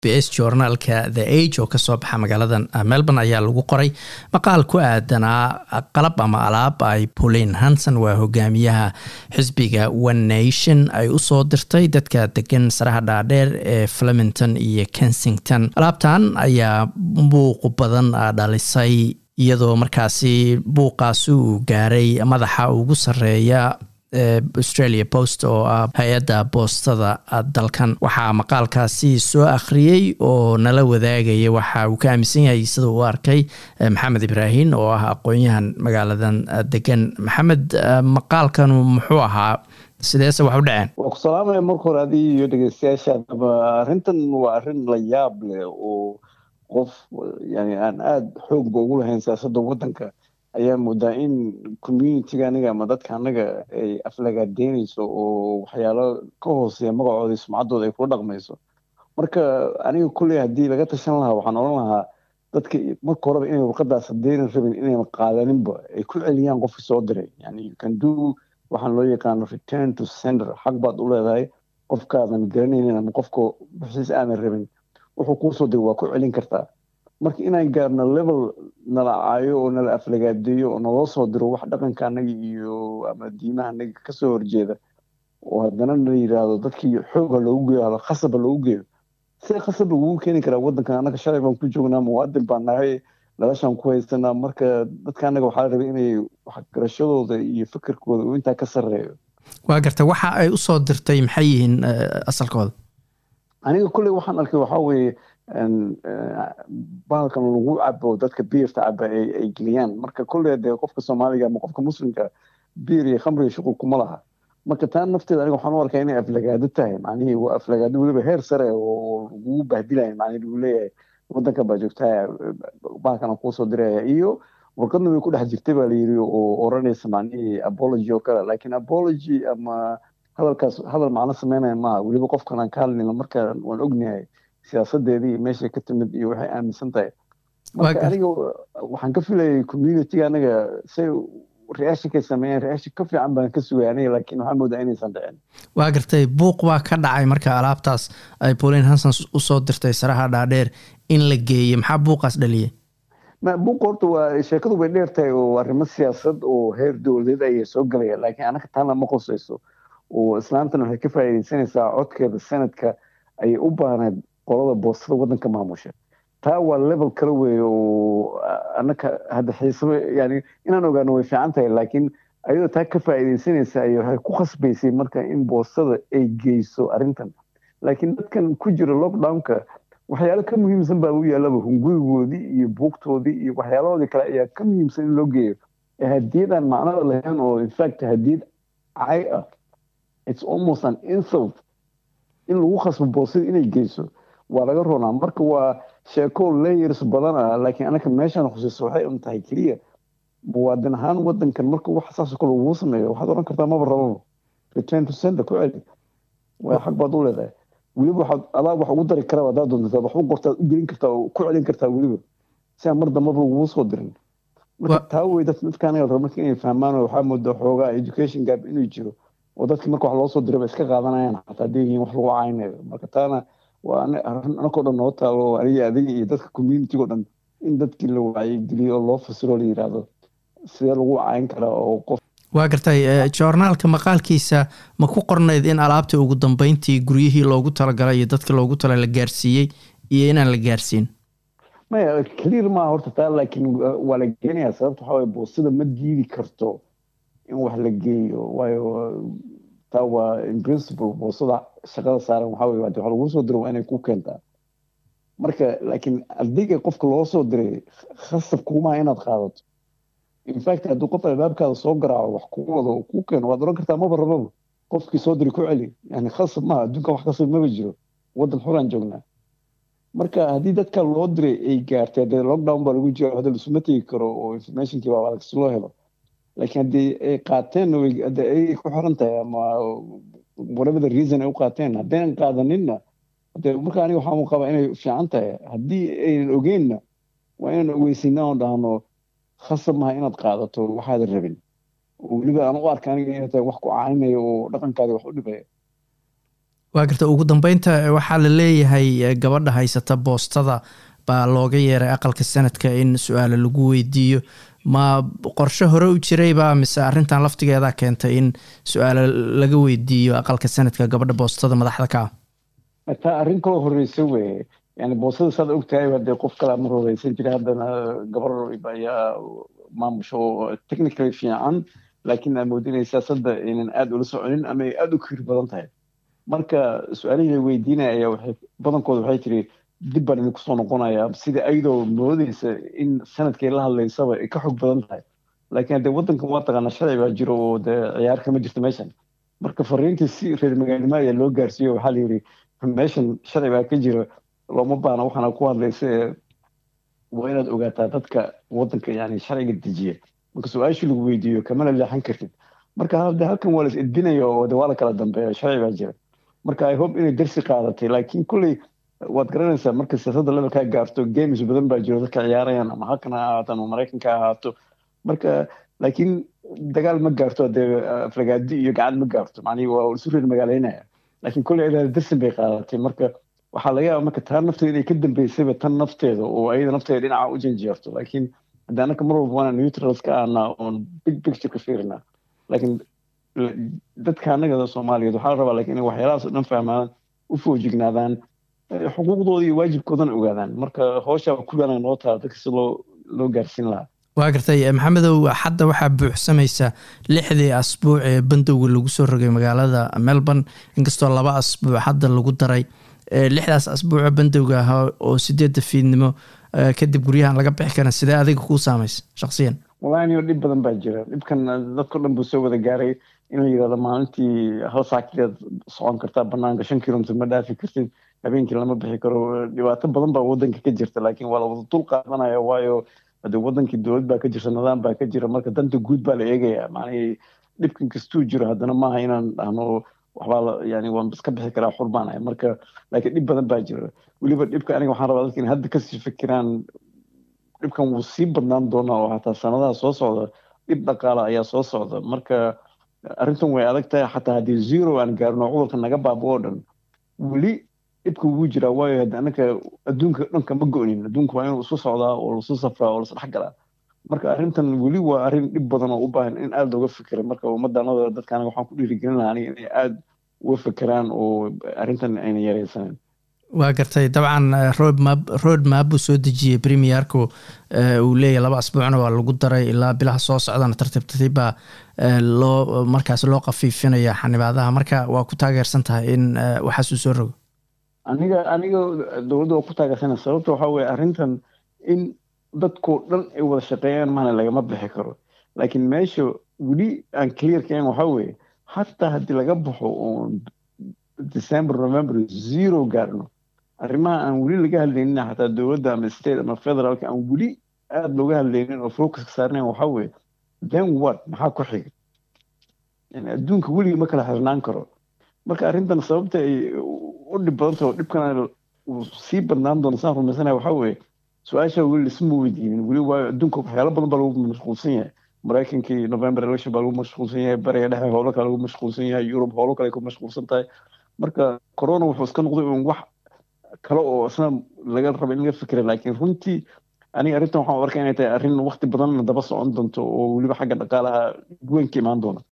bs journaalka the age oo kasoo baxa magaalada melbourne ayaa lagu qoray maqaal ku aadanaa qalab ama alaab ay pauline hanson waa hogaamiyaha xisbiga one nation ay usoo dirtay dadka degan saraha dhaadheer ee flemington iyo kensington alaabtan ayaa buuq badan dhalisay iyadoo markaasi buuqaasi uu gaaray madaxa ugu sareeya australia post oo ah hay-adda boostada dalkan waxaa maqaalkaasi soo akhriyey oo nala wadaagaya waxa uu ka aaminsan yahay sida uu arkay maxamed ibraahin oo ah aqoon-yahan magaaladan degan maxamed maqaalkanu muxuu ahaa sideese wax u dhaceen waa ku salaamaya marka hore adii iyo dhegeystayaashaadaba arrintan waa arrin la yaab leh oo qof yani aan aada xoogba ugu lahayn siyaasadda waddanka ayaa moodaa in communitiga aniga ama dadka anaga ay aflagaadeynayso oo waxyaalo ka hooseeya magacooda sumcaddooda ay kula dhaqmayso marka aniga kulley haddii laga tashan lahaa waxaan odhan lahaa dadka marka horeba inay warqadaas hadeynan rabin inayna qaadaninba ay ku celiyaan qofki soo diray yani you can do waxaan loo yaqaano return to center xaq baad u leedahay qofkaadan garanaynin ama qofka buxiis aadan rabin wuxuu kuusoo diray waa ku celin kartaa marka inaan gaarno level nala caayo oo nala aflagaadeeyo oo naloo soo diro wax dhaqanka anaga iyo ama diimaha anaga kasoo horjeeda oo haddana la yidhaahdo dadkii xoog ha loogu geeyo hada khasab ha loogu geeyo see khasab lagugu keeni karaa waddankan annaga shalay baan ku joognaa muwaadin baan nahay dhalashaan ku haysanaa marka dadka anaga waxaa la rabay inay waxgarashadooda iyo fikirkooda uu intaa ka sarreeyo waa garta waxa ay usoo dirtay maxay yihiin asalkooda aniga kulley waxaan arkay waxaa weeye bahalkan lagu cabo dadka biirta caba ay geliyaan marka kulley dee qofka soomaaliga ama qofka muslimka biir iyo khamriga shuqul kuma laha marka taa nafteeda aniga waxaan u arkaa inay aflagaado tahay macnihii waa aflagaado weliba heer sare oo lagugu bahdilaya macnihi lagu leeyahay waddanka baa joogtaa bahalkan kuusoo diraya iyo warqadna way ku dhex jirtay baa layiri oo oranaysa macnihii apology oo kale laakiin apology ama hadalkaas hadal macno sameynaya maaha weliba qofkan aan ka hadlayno marka waan ognahay siyaasadeedii meeshay ka timid iyo waxay aaminsan tahay marka aniga waxaan ka filayay communitiga anaga say reaashinkay sameeyeen reaashin ka fiican baan ka sugay aniga laakiin waxaa moodaa inaysan dhicin waa gartay buuq baa ka dhacay marka alaabtaas ay pauline hanson usoo dirtay saraha dhaadheer in la geeyey maxaa buuqaas dhaliyay buuq horta waa sheekadu bay dheer tahay oo arrimo siyaasad oo heer dowladeed ayay soo galaya laakiin anaga taana ma qosayso oo islaamtan waxay ka faa'iidaysanaysaa codkeeda sanadka ayay u baahneed qolada boostada waddanka maamusha taa waa level kale weeye oo anaka hadda xiisaba yani inaan ogaano way fiican tahay laakiin ayadoo taa ka faa'iidaysanaysa ay waxay ku khasbaysay marka in boostada ay geyso arrintan laakiin dadkan ku jira lockdownka waxyaalo ka muhiimsan baa u yaallaba hungurigoodii iyo buugtoodii iyo waxyaalahoodii kale ayaa ka muhiimsan in loo geeyo hadiyadaan macnada lahayn oo infact hadiyad cay ah it's almost an insult in lagu khasbo boostada inay geyso waa laga roonaa marka waa sheeko layers badan ah laakiin anaka meeshaan khusayso waxay un tahay keliya muwaadin ahaan waddankan marka wax saasoo kale uguu sameeyo waxaad odhan kartaa maba rababa return to center ku celi waa xaq baad u leedahay weliba waxaad adaa wax ugu dari karaa haddaad doontataa wax u qortaad u gelin kartaa oo ku celin kartaa weliba si aan mar dambaba lagugu soo dirin marka taa wey dad dadka anaga raba marka inay fahmaan oo waxaa moodaa xoogaa education gap inuu jiro oo dadki marka wax loo soo diraba iska qaadanayaan xataa hadday yihiin wax lagu caynayo marka taana waa anakoo dhan noo taalo aniga adiga iyo dadka communitigo dhan in dadkii la wacyigeliyo oo loo fasiro la yidhaahdo sidee lagu cayn karaa oo qof waa gartay joornaalka maqaalkiisa ma ku qornayd in alaabtii ugu dambeyntii guryihii loogu talagalay iyo dadka loogu tala la gaarsiiyey iyo inaan la gaarsiin maya clear maaha horta taa laakiin waa la geenayaa sababta waxaa waye boostada ma diidi karto in wax la geeyo waayo taa waa in principle boosada shaqada saaran waxaa weye waxa lagu soo diro waa inay ku keentaa marka laakiin adiga qofka loo soo diray khasab kuumaha inaad qaadato infact hadduu qof albaabkaada soo garaaco wax kuu wado oo kuu keeno waad oran kartaa maba rababa qofkii soo diri ku celi yani khasab maha adduunkan wax khasab maba jiro waddan xuraan joognaa marka haddii dadka loo diray ay gaartay dee lockdown baa lagu jira hadda lasuma tegi karo oo informationkii baa adag si loo helo laakiin haddii ay qaateen hadda ay ku xiran tahay ama whatever the reason ay u qaateen haddaynan qaadaninna hadee marka aniga waxaan qabaa inay fiican tahay haddii aynan ogeynna waa inaan ogeysinaa oo dhahno khasab maha inaad qaadato waxaadan rabin oo weliba aan u arka aniga inay tahay wax ku caynaya oo dhaqankaadi wax u dhibaya waa garta ugu dambeynta waxaa la leeyahay gabadha haysata boostada baa looga yeeray aqalka sanadka in su-aale lagu weydiiyo ma qorshe hore u jirayba mise arrintan laftigeeda keentay in su-aale laga weydiiyo aqalka sanadka gabadha boostada madaxda ka ah taa arrin kaloo horeysa weye yani boostada saad ogtahay hadee qof kale mar horeysan jiray haddana gabar ayaa maamusho oo technically fiican laakiin aad moodinay siyaasadda aynan aada ula soconin ama ay aada u kir badan tahay marka su-aalihii la weydiinaya ayaa waxay badankooda waxay tiri dib baan idinku soo noqonayaa sida ayadoo moodeysa in sanadkay la hadlaysaba ay ka xog badan tahay laakiin haddee waddankan waa taqaanaa sharci baa jiro oo dee ciyaar kama jirto meeshan marka fariintii si reer magaalnimo ayaa loo gaarsiiyo waxaa la yidhi meeshan sharci baa ka jira looma baana waxaana ku hadlaysa waa inaad ogaataa dadka waddanka yani sharciga dejiya marka su-aashii lagu weydiiyo kamana leexan kartid marka hade halkan waa la is edbinaya oo de waa la kala dambeeya sharci baa jira marka i hope inay darsi qaadatay laakiin kulley waad garanaysaa marka siyaasadda levelkaa gaarto games badan baa jiro dadka ciyaarayaan ama halkan ha ahaato ama maraykanka ha ahaato marka laakiin dagaal ma gaarto dee aflagaadi iyo gacan ma gaarto macnihi waa isu reer magaaleynaya laakiin kulley ayada darsin bay qaadatay marka waxaa laga yaaba marka taa nafteeda inay ka dambeysayba tan nafteeda oo ayada nafteeda dhinaca u janjeerto laakiin hadda anaka mar walba waana neutrals ka ahnaa oon big picture ka fiirinaa laakiin dadka annaga soomaaliyeed waxaa la rabaa lakin inay waxyaalahaas o dhan fahmaan u foojignaadaan xuquuqdooda iyo waajibkoodana ogaadaan marka hooshaa kuliana noo taala dadka si loo loo gaarsiin lahaa waa gartay maxamedow hadda waxaa buuxsamaysa lixdii asbuuc ee bandowga lagu soo rogay magaalada melbourne inkastoo laba asbuuc hadda lagu daray lixdaas asbuuco bandowga ahaa oo sideedda fiidnimo kadib guryahan laga bixi karan sidee adiga kuu saamaysa shaksiyan wallahi anigo dhib badan baa jira dhibkan dadko dhan buu soo wada gaaray in la yidhahdo maalintii hal saakileed socon kartaa banaanka shan kilomitr ma dhaafi kartid habeenkii lama bixi karo dhibaato badan baa wadanka ka jirta laakiin waa la wada dul qaadanaya waayo hade wadankii dowlad baa ka jirta nidaam baa ka jira marka danta guud baa la eegaya macnihii dhibkan kastuu jiro haddana maaha inaan dhahno waxbaa yani waan iska bixi karaa xur baan ahay marka laakiin dhib badan baa jira weliba dhibka aniga waxaan rabaa dadka in hadda kasii fikiraan dhibkan wuu sii badnaan doonaa oo hataa sanadaha soo socda dhib dhaqaala ayaa soo socda marka arrintan way adag tahay xataa haddii zero aan gaarno cudurka naga baabo oo dhan weli dhibka wuu jiraa waayo hadda anaka adduunka dhanka ma go-nin adduunka waa inuu isu socdaa oo lasu safraa oo lasdhex galaa marka arrintan weli waa arrin dhib badan oo u baahan in aada looga fikira marka ummaddanada dadka aniga waxaan ku dhiirigelin lahaa aniga inay aada uga fikiraan oo arrintan ayna yareysanen waa gartay dabcan roadmap road map buu soo dejiyey premierku uu leeyahy laba asbuucna waa lagu daray ilaa bilaha soo socdana tartiib tartiib baa loo markaas loo qafiifinaya xanibaadaha marka waa ku taageersan tahay in waxaas uu soo rogo aniga aniga dowladda waa ku taageersana sababta waxaa weye arrintan in dadkoo dhan ay wada shaqeeyaan maana lagama bixi karo laakiin meesha weli aan clear kaen waxaa weye hataa haddii laga baxo oon december november zero gaarno arrimaha aan weli laga hadlaynin xataa dowladda ama state ama federaalka aan weli aada looga hadlaynin oo focuska saarnayn waxaa weye then what maxaa ku xiga yani adduunka weligii ma kala xirnaan karo marka arrintan sababta ay u dhib badanta oo dhibkana uu sii badnaan doono saan rumaysanaya waxaa weye su-aasha weli lisma weydiinin weli waayo adduunka waxyaalo badan baa lagu mashquulsan yahay maraykankii november election baa lagu mashquulsan yahay bariga dhexe howlo kale lagu mashquulsan yahay yurub howlo kale ku mashquulsan tahay marka corona wuxuu iska noqday un wax kale oo isna laga raba in laga fikira laakiin runtii aniga arrintan waxaan u arkay inay tahay arrin waqti badan daba socon doonto oo weliba xagga dhaqaalaha weyn ka imaan doona